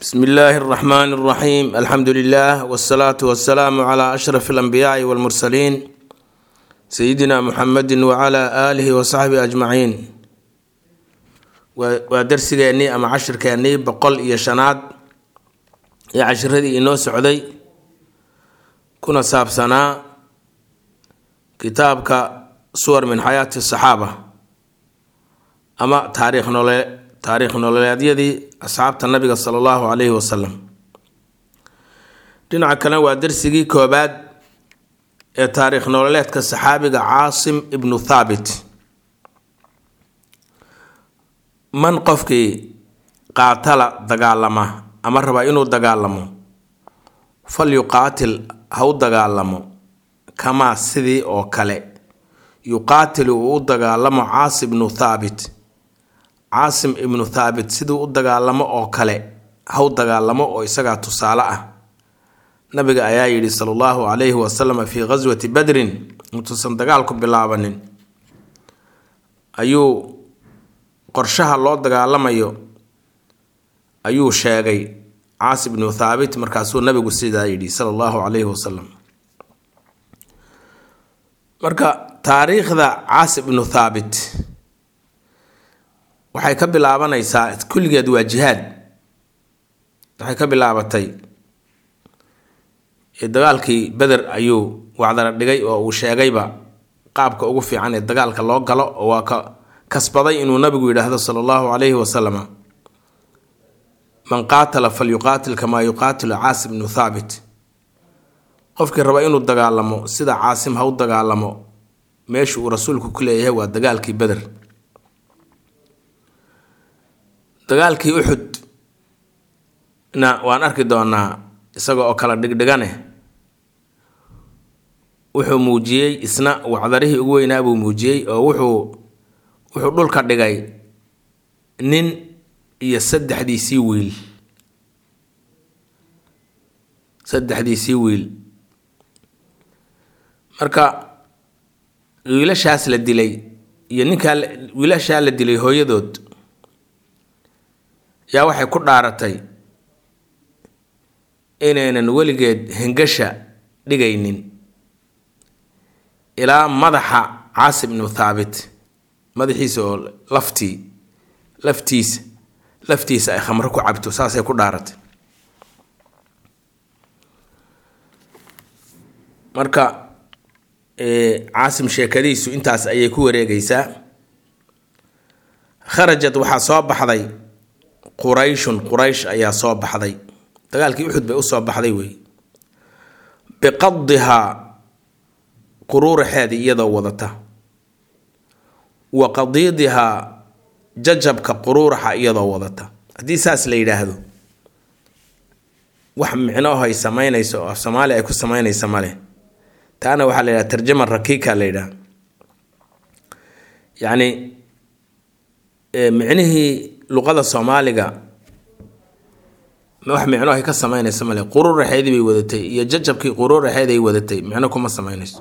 bsmi illaahi اraxmaan اraxiim alxamdu lilah wsalaatu wasalaamu cla ashraf اlanbiyaai wاlmursaliin sayidina muxamedi wcla aalihi wasaxbihi ajmaciin waa darsigeennii ama cashirkeennii boqol iyo shanaad ee cashiradii inoo socday kuna saabsanaa kitaabka suwar min xayaati saxaaba ama taariikh nole taariikh nololeedyadii asxaabta nabiga sala allahu calayhi wasalam dhinaca kalena waa darsigii koobaad ee taariikh nololeedka saxaabiga caasim ibnu thaabit man qofkii qaatala dagaalama ama raba inuu dagaalamo fal yuqaatil ha u dagaalamo kamaa sidii oo kale yuqaatilu uu u dagaalamo caasim ibnu thaabit caasim ibnu thaabit siduu u dagaalamo oo kale ha u dagaalamo oo isagaa tusaale ah nabiga ayaa yidhi sala allahu calayhi wasalam fii ghaswati badrin intuusan dagaalku bilaabanin ayuu qorshaha loo dagaalamayo ayuu sheegay caasim ibnu thaabit markaasuu nabigu sidaa yidhi sala allahu calayhi wasalam marka taariikhda caasim ibnu thaabit waxay ka bilaabanaysaa kulligeed waa jihaad waxay ka bilaabatay dagaalkii beder ayuu wacdara dhigay oo uu sheegayba qaabka ugu fiican ee dagaalka loo galo oo waa ka kasbaday inuu nabigu yidhaahdo sala allahu calayhi wasalam man qaatala falyuqaatil kamaa yuqaatilu caasim ibnu thaabit qofkii raba inuu dagaalamo sida caasim ha u dagaalamo meesha uu rasuulku ku leeyahay waa dagaalkii beder dagaalkii uxud na waan arki doonaa isaga oo kala dhigdhigane wuxuu muujiyey isna wacdarihii ugu weynaa buu muujiyey oo wuxuu wuxuu dhulka dhigay nin iyo saddexdiisii wiil saddexdiisii wiil marka wiilashaas la dilay iyo ninkaa wiilashaa la dilay hooyadood yaa waxay ku dhaaratay inaynan weligeed hengasha dhigaynin ilaa madaxa caasim ibnu thaabit madaxiisa oo laftii laftiisa laftiisa ay khamro ku cabto saasay ku dhaaratay marka caasim sheekadiisu intaas ayay ku wareegaysaa kharajad waxaa soo baxday qurayshun quraysh ayaa soo baxday dagaalkii uxud bay usoo baxday wey biqadihaa quruuraxeedii iyadoo wadata wa qadiidihaa jajabka quruuraxa iyadoo wadata haddii saas la yidhaahdo wax micnoho ay sameynayso oo af soomaaliya ay ku sameynaysa male taana waxaa la yidhaha tarjama rakiika la yidhaha yacni micnihii luqada soomaaliga wax micno ay ka sameynaysa male quruuraxeedii bay wadatay iyo jajabkii quruuraxeed ay wadatay micno kuma sameynayso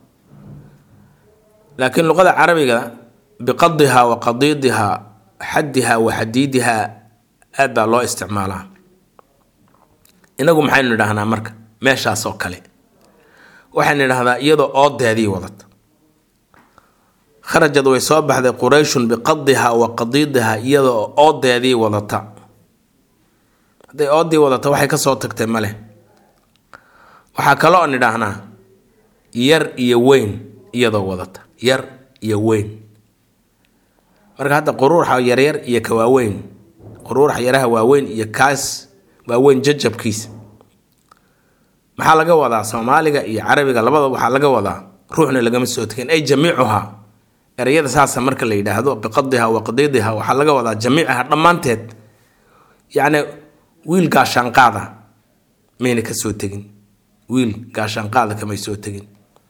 laakiin luqada carabiga biqadihaa wa qadiidihaa xadihaa wa xadiidihaa aad baa loo isticmaalaa inagu maxaynu idhahnaa marka meeshaas oo kale waxaynu idhahdaa iyadoo oodeedii wadata kharajad way soo baxday qurayshun biqadihaa wa qadiidihaa iyadoo oodeedii wadata hadday oodii wadata waxay kasoo tagtay male waxaa kaloo on idhaahnaa yar iyo weyn iyadoo wadata yar iyo weyn marka hadda quruuraxa yaryar iyo ka waaweyn quruuraxa yaraha waaweyn iyo kaas waaweyn jajabkiisa maxaa laga wadaa soomaaliga iyo carabiga labada waxaa laga wadaa ruuxna lagama soo tegin ay jamiicuhaa ereyada saasa marka la yidhaahdo biqadiha wa qadiidiha waxaa laga wadaa jamiicaha dhammaanteed yacni wiil gaashaanqaada mayna ka soo tegin wiil gaashaanqaada kamay soo tegin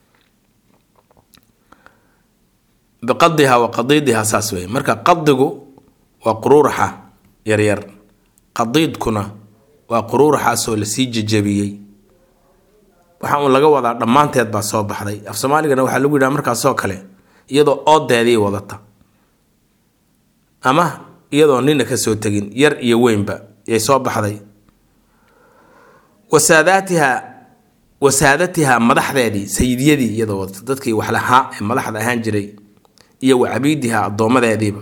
biqadiha wa qadiidiha saas wey marka qadigu waa quruuraxa yaryar qadiidkuna waa quruuraxaasoo lasii jejabiyey waxaa uun laga wadaa dhammaanteed baa soo baxday af soomaaligana waxaa lagu yidhaha markaasoo kale iyadoo oodeedii wadata ama iyadoo nina kasoo tegin yar iyo weynba yay soo baxday wasaadaatiha wasaadatiha madaxdeedii sayidiyadii iyadoo dadkii wax lahaa ee madaxda ahaan jiray iyo wa cabiidiha addoommadeediiba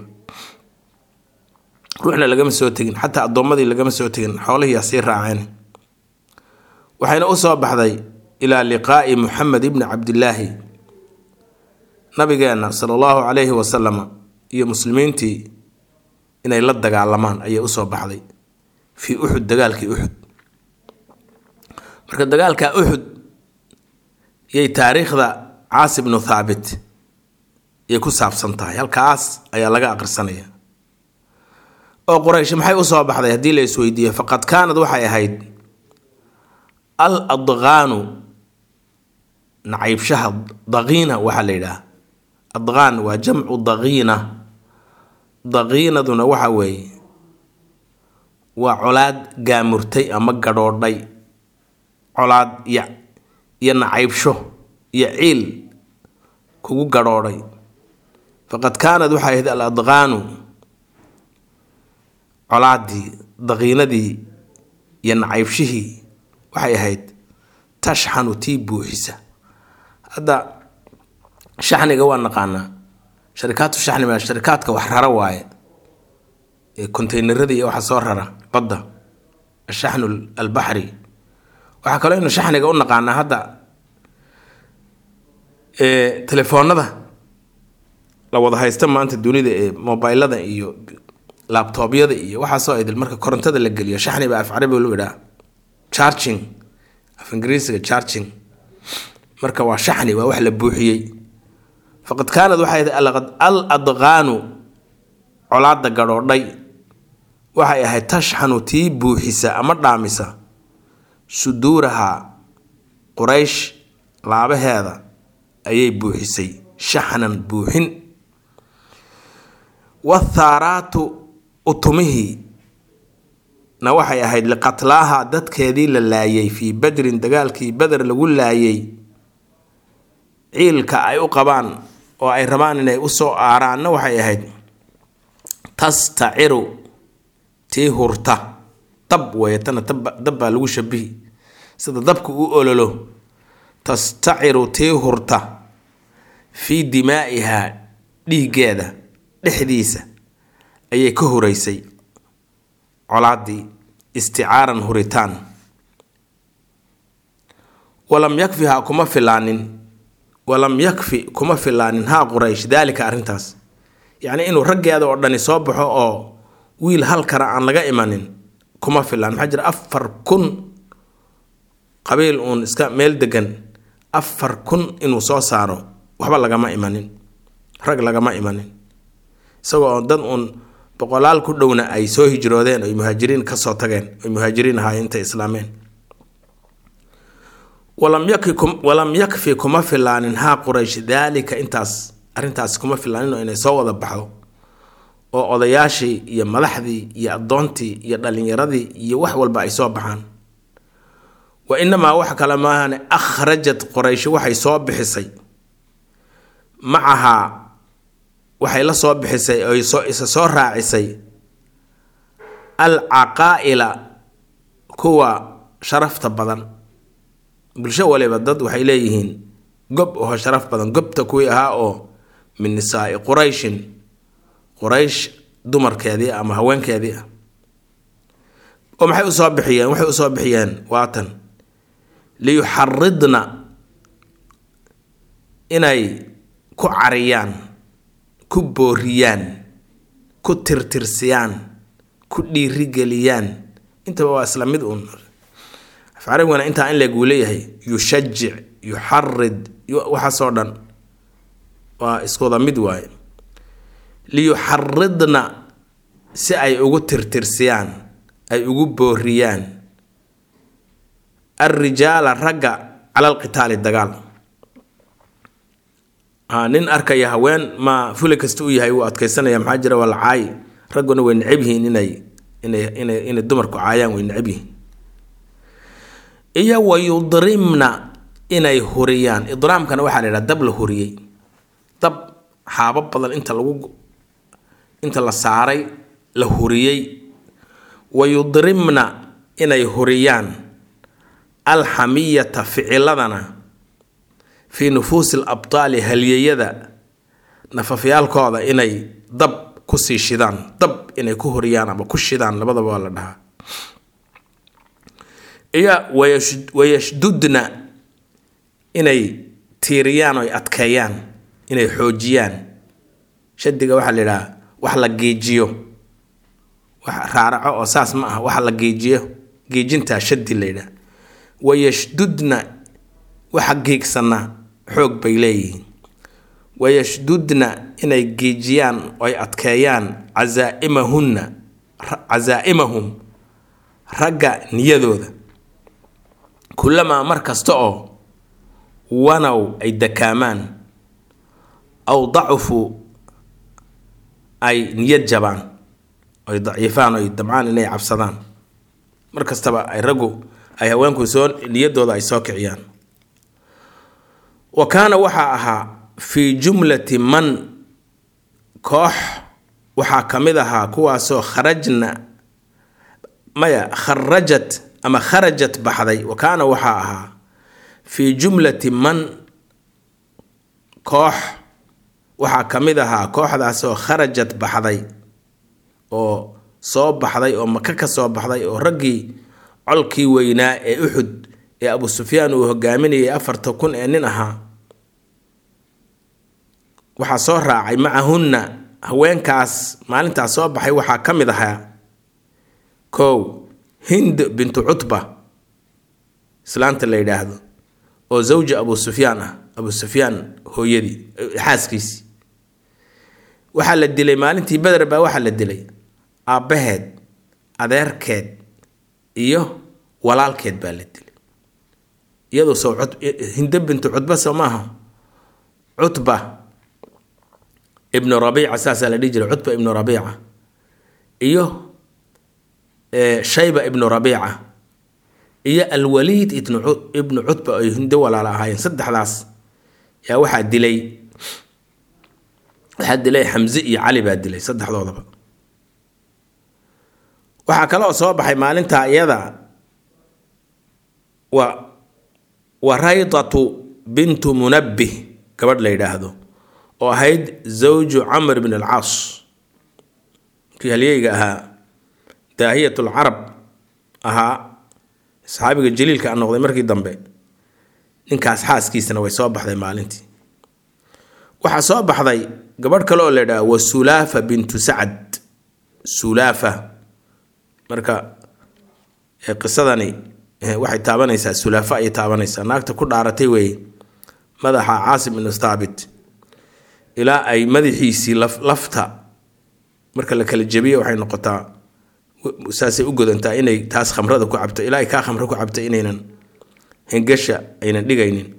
ruuxna lagama soo tegin xataa addoommadii lagama soo tegin xoolihiiyaa sii raaceen waxayna u soo baxday ilaa liqaa'i muxamed ibni cabdillaahi nabigeenna sala allahu calayhi wasalama iyo muslimiintii inay la dagaalamaan ayay usoo baxday fii uxud dagaalkii uxud marka dagaalka uxud yay taariikhda caasi bnu thaabit yay ku saabsan tahay halkaas ayaa laga aqrisanaya oo quraysh maxay usoo baxday haddii la isweydiiyo faqad kaanad waxay ahayd al adqaanu nacaybshaha daqiina waxaa la yidhaah adqaan waa jamcu daqiina daqiinaduna waxa weeye waa colaad gaamurtay ama gadhoodhay colaad iyo iyo nacaybsho iyo ciil kugu gadhoodhay faqad kaanad waxay ahayd al adqaanu colaaddii daqiinadii iyo nacaybshihii waxay ahayd tashxanu tii buuxisa hadda shaxniga waa naqaanaa sharikaatu shaxni maa sharikaadka wax rara waaye ee konteynerada iyo waxa soo rara badda ashaxnu albaxri waxaa kaloo inu shaxniga u naqaanaa hadda telefoonada la wada haysta maanta dunida ee mobilada iyo labtoobyada iyo waxaasoo idil marka korontada la geliyo shaxni baa af carabi lu idhaa charging af ingiriisiga charging marka waa shaxni waa wax la buuxiyey faqad kaanad waxay ahayd al adqaanu colaada gadhoodhay waxay ahayd tashxanu tii buuxisa ama dhaamisa suduuraha quraysh laabaheeda ayay buuxisay shaxnan buuxin wathaaraatu utumihii na waxay ahayd liqatlaaha dadkeedii la laayay fii badrin dagaalkii beder lagu laayay ciilka ay u qabaan oo ay rabaan inay usoo aaraanna waxay ahayd tastaciru tii hurta dab weeyatana dab baa lagu shabihi sida dabka u ololo tastaciru tii hurta fii dimaa'ihaa dhiiggeeda dhexdiisa ayay ka horeysay colaaddii isticaaran huritaan walam yakfihaa kuma filaanin walam yakfi kuma filaanin haa quraysh daalika arrintaas yacnii inuu raggeeda oo dhani soo baxo oo wiil hal kara aan laga imanin kuma filaan maxaa jira afar kun qabiil uun iska meel degan afar kun inuu soo saaro waxba lagama imanin rag lagama imanin isagoo oo dad uun boqolaal ku dhowna ay soo hijroodeen oy muhaajiriin kasoo tageen oy muhaajiriin ahaayeen intay islaameen walam yakfi kuma filaanin haa quraysh daalika intaas arrintaas kuma filaaninoo inay soo wada baxdo oo odayaashii iyo madaxdii iyo addoontii iyo dhallinyaradii iyo wax walba ay soo baxaan wa inamaa wax kale maahane akhrajat qorayshi waxay soo bixisay macahaa waxay la soo bixisay oy soo isa soo raacisay al caqaa'ila kuwa sharafta badan bulsho waliba dad waxay leeyihiin gob oo sharaf badan gobta kuwii ahaa oo min nisaai qurayshin quraysh dumarkeedii ama haweenkeedii ah oo maxay usoo bixiyeen waxay usoo bixiyeen waatan liyuxaridna inay ku cariyaan ku booriyaan ku tirtirsiyaan ku dhiirigeliyaan intaba waa isla mid uun afcarabigana intaa in leguu leeyahay yushajic yuxarid waxaasoo dhan waa iskuwada mid waaye liyuxaridna si ay ugu tirtirsiyaan ay ugu booriyaan alrijaala ragga cala alqitaali dagaal nin arkaya haween ma fuli kasta u yahay wuu adkeysanaya maxaa jira waa la caayi ragguna way necab yihiin inay inay inay inay dumarku caayaan way necab yihiin iyo wa yudrimna inay huriyaan idraamkana waxaa la yidhaha dab la huriyey dab xaabo badan inta lagu inta la saaray la huriyey wa yudrimna inay huriyaan alxamiyata ficiladana fii nufuusi alabtaali halyeyada nafafyaalkooda inay dab kusii shidaan dab inay ku horiyaan ama ku shidaan labadaba waa la dhahaa iyo wayashdudna inay tiiriyaan oy adkeeyaan inay xoojiyaan shadiga waxaa la yidhaha wax la geejiyo wax raaraco oo saas ma aha wax la geejiyo geejintaa shadi la yidhaha wayashdudna waxa geegsana xoog bay leeyihiin wayashdudna inay geejiyaan oy adkeeyaan casaaimahunna casaaimahum ragga niyadooda kulamaa mar kasta oo wanow ay dakaamaan aw dacufuu ay niyad jabaan oy daciifaan oy damcaan inay cabsadaan mar kastaba ay raggu ay haweenku soo niyadooda ay soo kiciyaan wa kaana waxaa ahaa fii jumlati man koox waxaa ka mid ahaa kuwaasoo kharajna maya kharajat ama kharajat baxday wa kaana waxaa ahaa fii jumlati man koox waxaa ka mid ahaa kooxdaasoo kharajat baxday oo soo baxday oo maka ka soo baxday oo raggii colkii weynaa ee uxud ee abu sufyaan uu hogaaminayay afarta kun ee nin ahaa waxaa soo raacay macahunna haweenkaas maalintaas soo baxay waxaa ka mid ahaa kow hind bintu cutba islaanta la yidhaahdo oo zawja abu sufyaan ah abu sufyaan hooyadii xaaskiisii waxaa la dilay maalintii beder baa waxaa la dilay aabbaheed adeerkeed iyo walaalkeed baa la dilay iyadoo soo hindo bintu cutba soo maaha cutba ibnu rabiica saasaa la dhihi jiray cutba ibnu rabiica iyo shayba ibnu rabiica iyo alwaliid ibnu cutba ay hindo walaala ahaayeen saddexdaas yaa waxaa dilay waxaa dilay xamse iyo cali baa dilay saddexdoodaba waxaa kale oo soo baxay maalintaa iyada wa wa raydatu bintu munabbih gabadh la yidhaahdo oo ahayd zawju camr bn alcaas kii halyeyga ahaa daahiyat lcarab ahaa saxaabiga jaliilka a noqday markii dambe ninkaas xaaskiisana way soo baxday maalintii waxaa soo baxday gabadh kale oo la ydhaha wa sulaafa bintu sacad sulaafa marka qisadani waxay taabanaysaa sulaafa ayay taabanaysaa naagta ku dhaaratay weeye madaxa caasim ibnu thaabit ilaa ay madaxiisii lafta marka la kala jebiyo waxay noqotaa saasay u godantaa inay taas khamrada ku cabto ilaa ay kaa khamro ku cabto inaynan hengasha aynan dhigaynin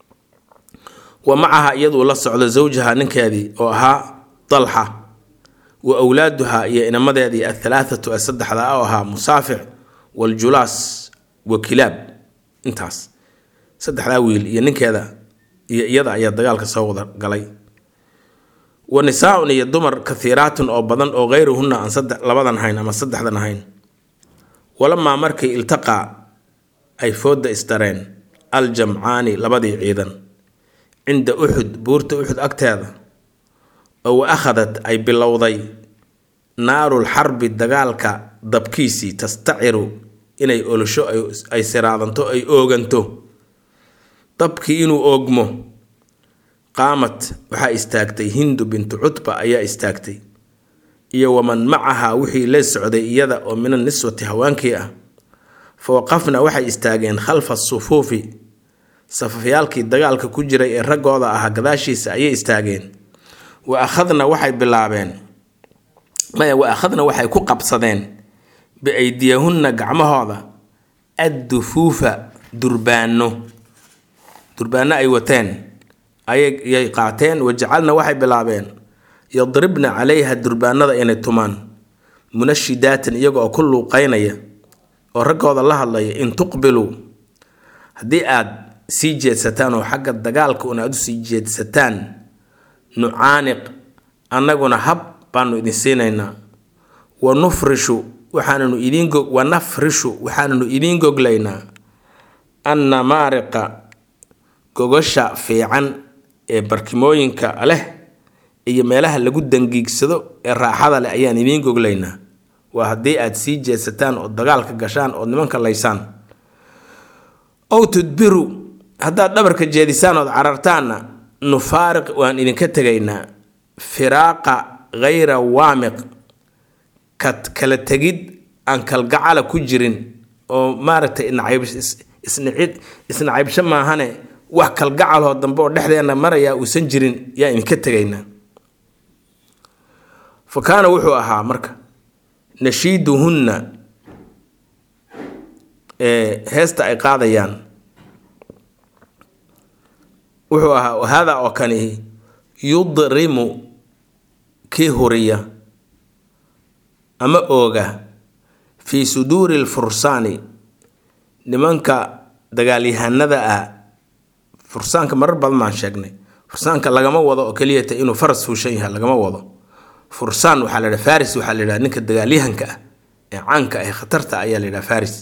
wa macaha iyaduu la socdo zawjaha ninkeedii oo ahaa dalxa wa wlaaduha iyo inamadeedii athalaathatu ee saddexda oo ahaa musaafic waljulaas wa kilaab intaas saddexdaa wiil iyo ninkeeda iyo iyada ayaa dagaalka soo wada galay wa nisaa-un iyo dumar kathiiraatun oo badan oo kayruhunna aan saddex labadan hayn ama saddexdan hayn walamaa markay iltaqaa ay fooda isdareen aljamcaani labadii ciidan cinda uxud buurta uxud agteeda oo wa akhadat ay bilowday naarul xarbi dagaalka dabkiisii tastaciru inay olasho ay siraadanto ay ooganto dabkii inuu oogmo qaamat waxaa istaagtay hindu bintu cutba ayaa istaagtay iyo waman macaha wixii la socday iyada oo min aniswati hawaankii ah fa waqafna waxay istaageen khalfa sufuufi safafyaalkii dagaalka ku jiray ee raggooda ahaa gadaashiisa ayay istaageen wa akhadna waxay bilaabeen maya wa akhadna waxay ku qabsadeen biaydiyahunna gacmahooda addufuufa durbaano durbaano ay wateen ayay qaateen wajacalna waxay bilaabeen yadribna calayha durbaanada inay tumaan munashidaatan iyaga oo ku luuqeynaya oo raggooda la hadlaya in tuqbiluu haddii aad sii jeedsataan oo xagga dagaalka un aad usii jeedsataan nucaaniq annaguna hab baanu idin siinaynaa wa nufrishu waxaananu idiin wa nafrishu waxaananu idiin goglaynaa anna maariqa gogasha fiican ee barkimooyinka leh iyo meelaha lagu dangiigsado ee raaxada leh ayaan idiin goglaynaa waa haddii aad sii jeesataan oo dagaalka gashaan ood nimanka laysaan ow tudbiru haddaad dhabarka jeedisaan ood carartaanna nufaariq waan idinka tegaynaa firaaqa khayra waamiq kad kala tegid aan kalgacala ku jirin oo maaragtay isnacaybsho maahane wax kalgacaloo dambe oo dhexdeenna marayaa uusan jirin yaa idinka tegaynaa fa kaana wuxuu ahaa marka nashiiduhunna heesta ay qaadayaan wuxuu ahaa haadaa oo kani yudrimu kii huriya ama ooga fii suduuri lfursaani nimanka dagaalyahanada ah fursaanka marar badan baan sheegnay fursaanka lagama wado oo keliyata inuu faras fuushan yahay lagama wado fursaan waxaa la yidhaha faris waxaa la yidhaha ninka dagaalyahanka ah ee caanka ah khatarta ayaa la yidhaha faris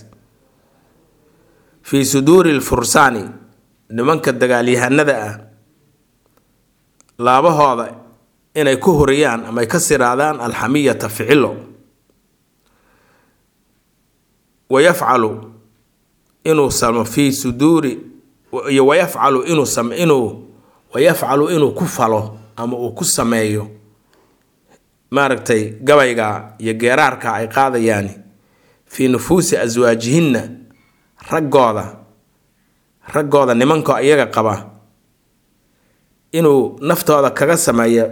fii suduuri lfursaani nimanka dagaalyahanada ah laabahooda inay ku huriyaan ama ay ka siraadaan alxamiyata ficilo wayafcalu inuu samo fii suduuri iyo wayafcalu inuu sam inuu wayafcalu inuu ku falo ama uu ku sameeyo maaragtay gabayga iyo geeraarka ay qaadayaani fii nufuusi aswaajihinna raggooda raggooda nimanka iyaga qaba inuu naftooda kaga sameeyo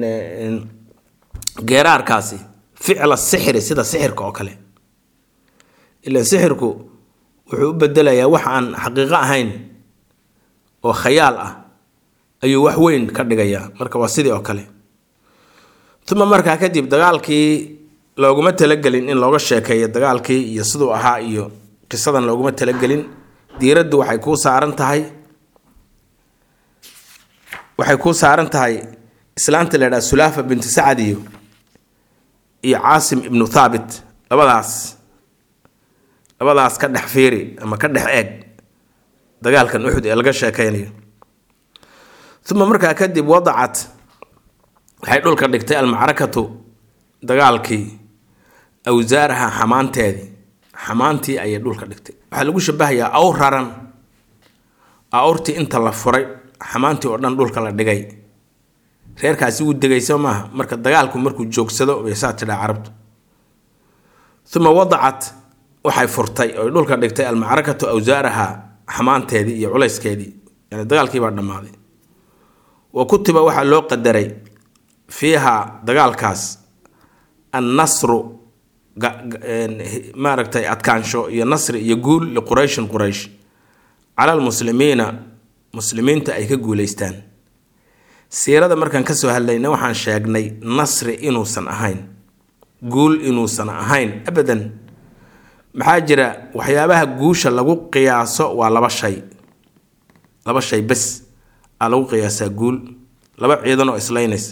geeraarkaasi ficla sixri sida sixirka oo kale ilan sixirku wuxuu u bedelayaa wax aan xaqiiqo ahayn oo khayaal ah ayuu wax weyn ka dhigayaa marka waa sidii oo kale uma markaa kadib dagaalkii looguma talagelin in looga sheekeeyo dagaalkii iyo siduu ahaa iyo qisadan looguma talagelin diiraddu waxay kuu saaran tahay waxay kuu saaran tahay islaanta la ydhaha sulaafa binti sacad iyo iyo caasim ibnu thaabit labadaas labadaas ka dhex fiiri ama ka dhex eeg dagaalkan uxud ee laga sheekeynayo uma markaa kadib wadacat waxay dhulka dhigtay almacrakatu dagaalkii awsaaraha xamaanteedii xamaantii ayay dhulka dhigtay waxaa lagu shabahayaa awr raran awrtii inta la furay xamaantii oo dhan dhulka la dhigay reerkaasi wuu degayso maaha marka dagaalku markuu joogsado bay saa tidhaa carabtu uma wadacat waxay furtay oy dhulka dhigtay almacrakatu awsaaraha xamaanteedii iyo culayskeedii yani dagaalkiibaa dhammaaday wa kutiba waxaa loo qadaray fiiha dagaalkaas annasru maaragtay adkaansho iyo nasri iyo guul liqurayshin quraysh cala almuslimiina muslimiinta ay ka guuleystaan siirada markaan kasoo hadlayna waxaan sheegnay nasri inuusan ahayn guul inuusan ahayn abadan maxaa jira waxyaabaha guusha lagu qiyaaso waa laba shay laba shay bes aa lagu qiyaasaa guul laba ciidan oo islaynaysa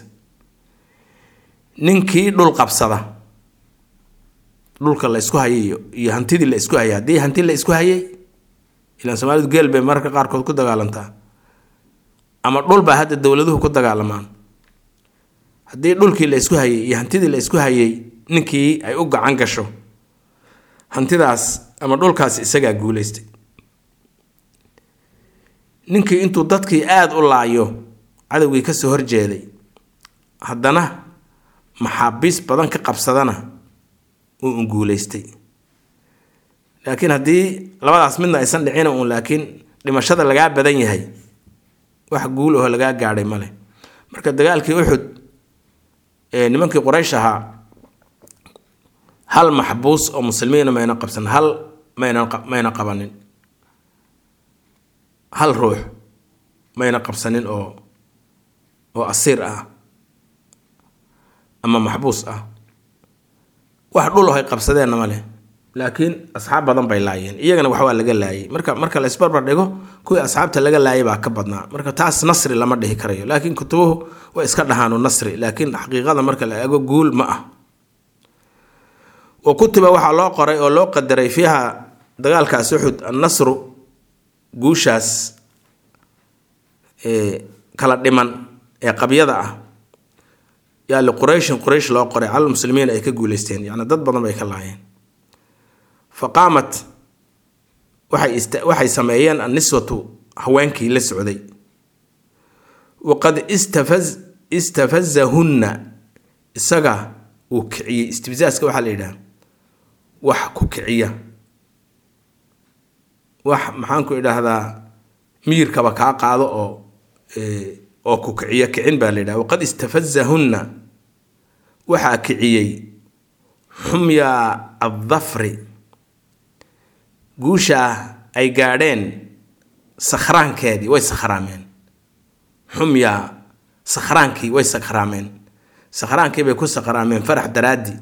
ninkii dhul qabsada dhulka la isku hayay iyo hantidii la isku hayay haddii hanti la isku hayay ilaan soomaalidu geel bay mararka qaarkood ku dagaalantaa ama dhul baa hadda dowladuhu ku dagaalamaan haddii dhulkii la isku hayay iyo hantidii la isku hayay ninkii ay u gacan gasho hantidaas ama dhulkaas isagaa guuleystay ninkii intuu dadkii aada u laayo cadowgii kasoo horjeeday haddana maxaabiis badan ka qabsadana uu un guuleystay laakiin haddii labadaas midna aysan dhicina uun laakiin dhimashada lagaa badan yahay wax guul aho lagaa gaadhay male marka dagaalkii uxud ee nimankii qoraysh ahaa hal maxbuus oo muslimiina mayna qabsan hal mayna mayna qabanin hal ruux mayna qabsanin oo oo asiir ah ama maxbuus ah wax dhul ohay qabsadeenna ma leh laakiin asxaab badan bay laayeen iyagana wax waa laga laayay marka marka la isbarbar dhigo kuwii asxaabta laga laayay baa ka badnaa marka taas nasri lama dhihi karayo laakiin kutubuhu way iska dhahaanu nasri laakiin xaqiiqada marka la eego guul ma ah wa kutiba waxaa loo qoray oo loo qadaray fiiha dagaalkaas uxud annasru guushaas kala dhiman ee qabyada ah yaa liqurayshin quraysh loo qoray cala muslimiin ay ka guuleysteen yacni dad badan bay ka laayeen fa qaamat waxay waxay sameeyeen anniswatu haweenkii la socday waqad istafaz istafazahunna isaga uu kiciyey istibzaaska waxaa la yidhaha wax ku kiciya wax maxaanku idhaahdaa miyirkaba kaa qaado oo oo ku kiciya kicin baa la yidhaha waqad istafazahunna waxaa kiciyey xumya addafri guushaa ay gaadheen sakhraankeedii way sakhraameen xumya sakhraankii way sakhraameen sakhraankii bay ku sakhraameen farax daraaddii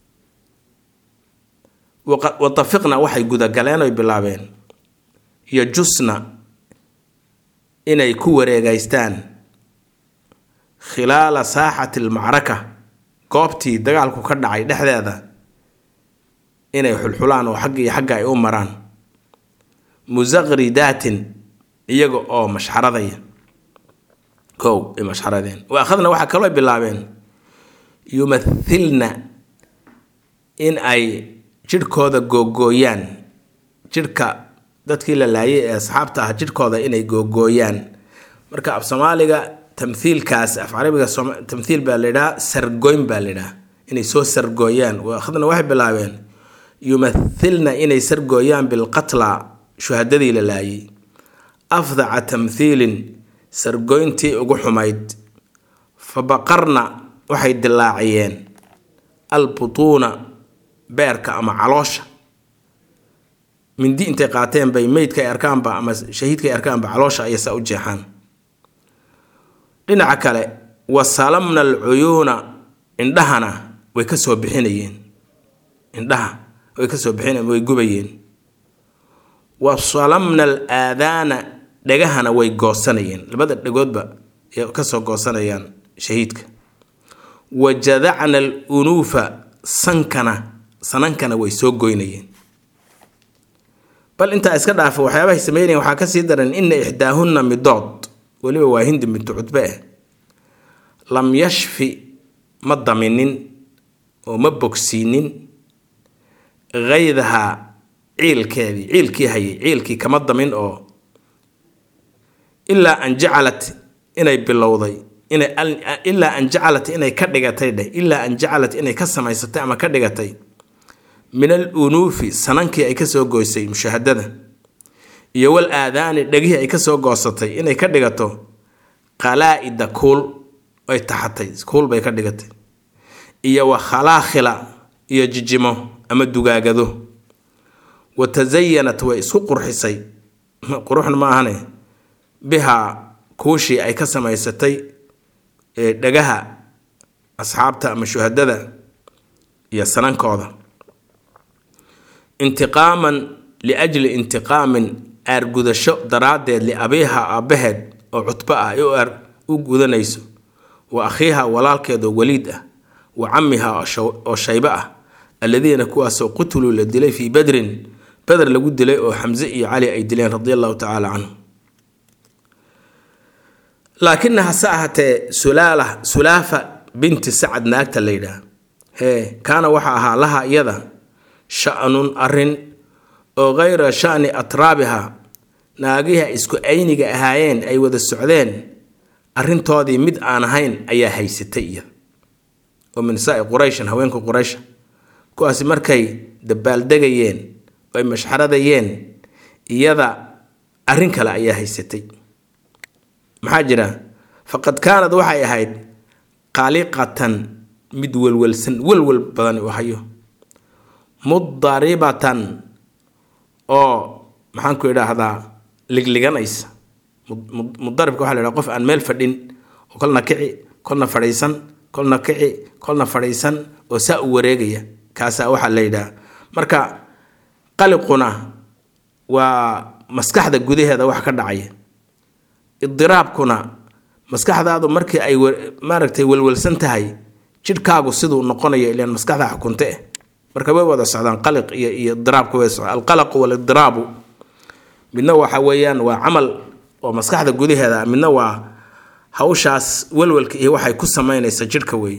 watafiqna waxay gudagaleen oy bilaabeen iyo jusna inay ku wareegaystaan khilaala saaxati almacraka goobtii dagaalku ka dhacay dhexdeeda inay xulxulaan oo xagga iyo xagga ay u maraan musaqridaatin iyaga oo mashxaradaya kow ay mashxaradeen wa akhadna waxaa kaloo bilaabeen yumathilna in ay jidhkooda googooyaan jidhka dadkii la laayay ee asxaabta ah jidhkooda inay googooyaan marka af soomaaliga tamhiilkaas af carabiga tamhiil baa layidhaha sargoyn baa layidhaha inay soo sargooyaan akhadna waxay bilaabeen yumathilna inay sargooyaan bilqatla shuhadadii la laayay afdaca tamhiilin sargoyntii ugu xumayd fa baqarna waxay dilaaciyeen albutuuna beerka ama caloosha mindi intay qaateen bay meydka ay arkaanba ama shahiidka ay arkaanba caloosha ayay saa u jeexaan dhinaca kale wa salamna alcuyuuna indhahana way ka soo bixinayeen indhaha way ka soo bixinayeen way gubayeen wa salamna al aadaana dhegahana way goosanayeen labada dhegoodba ay kasoo goosanayaan shahiidka wa jadacna al unuufa sankana sanankana way soo goynayeen bal intaa iska dhaafa waxyaabahay sameynayeen waxaa kasii daran ina ixdaahunna midood weliba waa hindi bintu cutbe eh lam yashfi ma daminin oo ma bogsiinin haydaha ciilkeedii ciilkii hayay ciilkii kama damin oo ilaa an jacalat inay bilowday ilaa an jacalat inay ka dhigatay dheh ilaa an jacalat inay ka samaysatay ama ka dhigatay min al unuufi sanankii ay kasoo goysay mushahadada iyo wal aadaani dhegihii ay kasoo goosatay inay ka dhigato qalaa-ida kuul ay taxatay kuul bay ka dhigatay iyo wa khalaakhila iyo jijimo ama dugaagado wa tasayanat way isku qurxisay quruxna ma ahane bihaa kuushii ay ka samaysatay dhagaha asxaabta ama shuhadada iyo sanankooda intiqaaman liajli intiqaamin aargudasho daraaddeed liabiiha aabbaheed oo cutbo ah ay u gudanayso wa akhiiha walaalkeedoo waliid ah wa camiha oo shaybe ah alladiina kuwaasoo qutuluu la dilay fii badrin beder lagu dilay oo xamse iyo cali ay dileen radi allahu tacaala canhu laakina hase ahaatee sulaala sulaafa binti sacad naagta la yidhaah hee kaana waxa ahaa laha iyada sha-nun arin oo kayra shani atraabiha naagiha isku ayniga ahaayeen ay wada socdeen arrintoodii mid aan ahayn ayaa haysatay iyada oo min nisaai qurayshan haweenka quraysha kuwaasi markay dabaaldegayeen oo ay mashxaradayeen iyada arrin kale ayaa haysatay maxaa jira faqad kaanad waxay ahayd qaaliqatan mid welwelsan welwel badan u hayo mudaribatan oo maxaanku idhaahdaa ligliganaysa mudaribka waxa la yhaha qof aan meel fadhin oo kolna kici kolna fadhiisan kolna kici kolna fadhiisan oo saa u wareegaya kaasaa waxaa la yidhaha marka qaliquna waa maskaxda gudaheeda wax ka dhacaya idiraabkuna maskaxdaadu markii ay maaragtay welwelsan tahay jidhkaagu siduu noqonayo ilaan maskaxda xukunte marka way wada socdaan qaliq iyo iyo idiraabka way socdaan alqalaqu walidiraabu midna waxa weeyaan waa camal oo maskaxda gudaheeda midna waa hawshaas walwalka iyo waxay ku samaynaysa jidhka wey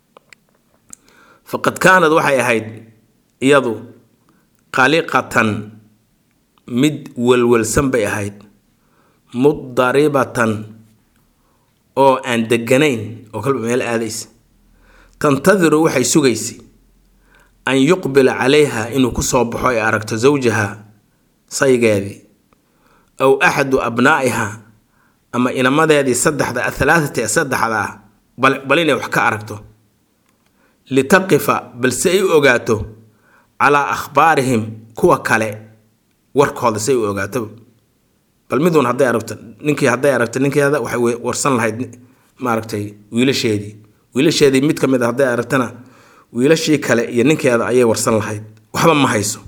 faqad kaanad waxay ahayd iyadu qaliqatan mid walwalsan bay ahayd mudaribatan oo aan deganayn oo kalba meel aadaysa tantadiru waxay sugaysay an yuqbila calayha inuu kusoo baxo ay aragto zawjaha saygeedii aw axadu abnaa'iha ama inamadeedii saddexda athalaatati ee saddexda ah bal inay wax ka aragto litaqifa balse ay u ogaato calaa akhbaarihim kuwa kale warkooda si ay u ogaato bal miduun hadday aragto ninkii hadday aragto ninkeeda waxay warsan lahayd maaragtay wiilasheedii wiilasheedii mid ka mid a hadday aragtana wiilashii kale iyo ninkeeda ayay warsan lahayd waxba ma hayso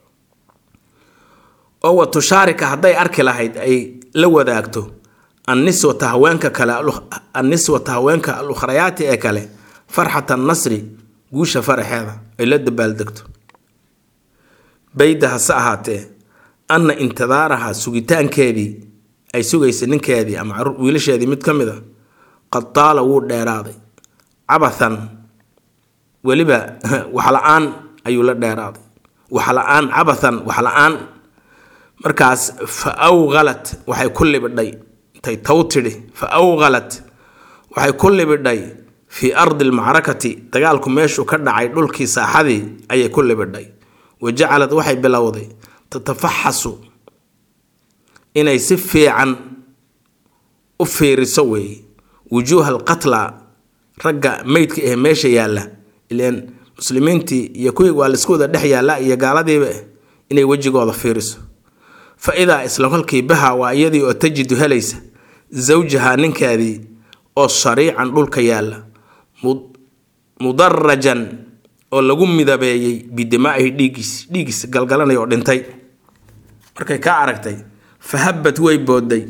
oo wa tushaarika hadday arki lahayd ay la wadaagto anniswata haweenka kale anniswata haweenka al ukhrayaati ee kale farxata nasri guusha faraxeeda ay la dabaaldegto bayda hase ahaatee anna intidaaraha sugitaankeedii ay sugaysa ninkeedii ama wiilasheedii mid ka mid a qad taala wuu dheeraaday cabathan weliba waxla-aan ayuu la dheeraaday waxla-aan cabathan waxla-aan markaas fa awqalat waxay ku libidhay intay taw tidhi fa awqalat waxay ku libidhay fii ardi almacrakati dagaalku meeshuu ka dhacay dhulkii saaxadii ayay ku libidhay wa jacalad waxay bilowday tatafaxasu inay si fiican u fiiriso weeye wujuuha alqatla ragga meydka ah meesha yaalla ileen muslimiintii iyo kuwii waa laisku wada dhex yaalla iyo gaaladiiba inay wejigooda fiiriso fa idaa isla kolkii baha waa iyadii oo tajidu helaysa zawjaha ninkeedii oo shariican dhulka yaalla mudarajan oo lagu midabeeyey bidimaa'ihi dhiiggiis dhiiggiis galgalanay oo dhintay markay kaa aragtay fa habbat way boodday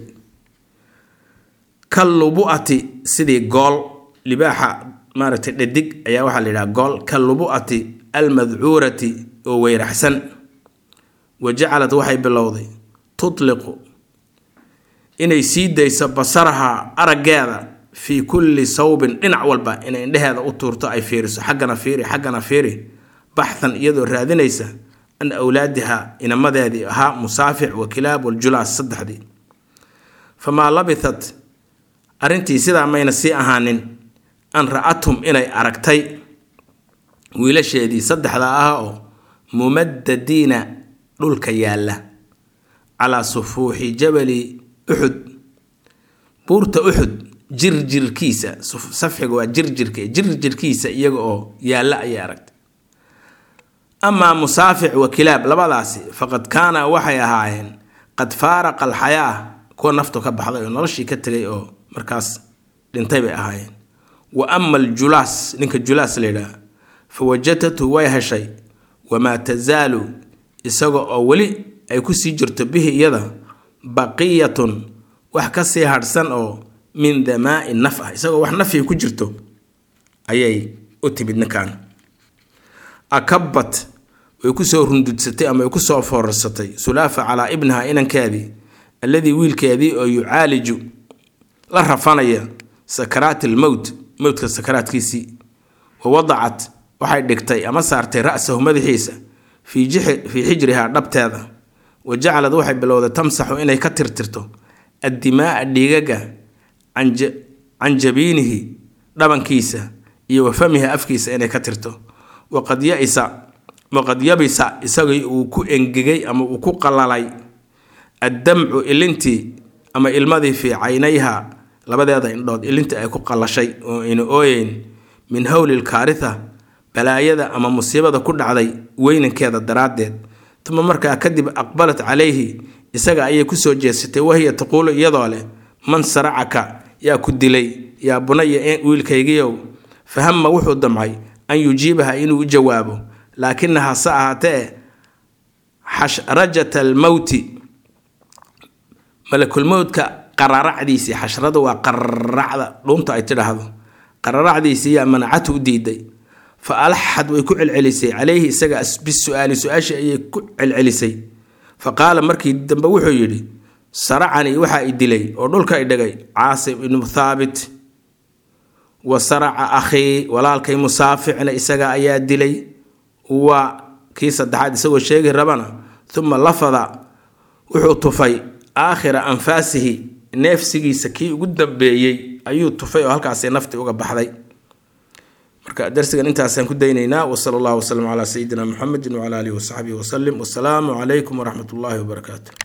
ka lubu'ati sidii gool libaaxa maaragtay dhadig ayaa waxaa la yidhaha gool ka lubu'ati almadcuurati oo weyraxsan wa jacalad waxay bilowday tutliqu inay sii dayso basaraha araggeeda fii kulli sawbin dhinac walba inay indheheeda u tuurto ay fiiriso xaggana fiiri xaggana fiiri baxthan iyadoo raadinaysa an awlaadiha inamadeedii ahaa musaafic wa kilaab waljulaas saddexdii famaa labithat arrintii sidaa mayna sii ahaanin an ra-athum inay aragtay wiilasheedii saddexda ah oo mumadadiina dhulka yaalla calaa sufuuxi jabali uxud buurta uxud jirjirkiisa safxiga waa jirjirka jirjirkiisa iyaga oo yaalla ayay aragtay amaa musaafic wa kilaab labadaasi faqad kaana waxay ahaayeen qad faaraqa alxayaa kuwa naftu ka baxday oo noloshii ka tegay oo markaas dhintay bay ahaayeen wa ama aljulaas ninka julaas la yidhaah fa wajadatu way heshay wamaa tasaalu isaga oo weli ay kusii jirto bihi iyada baqiyatun wax kasii hadhsan oo min damaai naf ah isagoo wax nafii ku jirto ayay u timid ninkan akabat way kusoo rundudsatay ama way kusoo foorarsatay sulaafa calaa ibniha inankeedii alladii wiilkeedii oo yucaaliju la rafanaya sakaraat almowt mowtka sakaraadkiisii wa wadacat waxay dhigtay ama saartay ra-sahu madaxiisa fii xijrihaa dhabteeda wa jacalad waxay bilowday tamsaxu inay ka tirtirto addimaaa dhiigaga can jabiinihi dhabankiisa iyo wa famiha afkiisa inay ka tirto waqad yaisa waqad yabisa isagii uu ku engegay ama uu ku qalalay addamcu ilintii ama ilmadii fii caynayha labadeeda indhood ilintii ay ku qalashay oo ayna ooyeyn min howli lkaaritha balaayada ama musiibada ku dhacday weynankeeda daraaddeed tuma markaa kadib aqbalat calayhi isaga ayay kusoo jeesatay wahiya taquulu iyadoo leh man saracaka yaa ku dilay yaa bunaya wiilkaygiiow fahama wuxuu damcay an yujiibaha inuu u jawaabo laakinaha se ahaatee xashrajata almowti malakulmowdka qararacdiisii xashrada waa qararacda dhuunta ay tidhaahdo qararacdiisii yaa manacatu u diiday fa alaxad way ku celcelisay calayhi isaga bisu-aali su-aashii ayay ku celcelisay fa qaala markii dambe wuxuu yidhi saracanii waxaa i dilay oo dhulka i dhigay caasim ibnu thaabit wa saraca akhii walaalkay musaaficna isaga ayaa dilay waa kii saddexaad isagoo sheegi rabana uma lafada wuxuu tufay aakhira anfaasihi neefsigiisa kii ugu dambeeyey ayuu tufay oo halkaasi nafti uga baxday marka darsigan intaasaan ku daynaynaa wasala allahu wasalam calaa sayidina muxamedin wacala alihi wasaxbihi wasalim wasalaamu calaykum waraxmat ullaahi wabarakaatu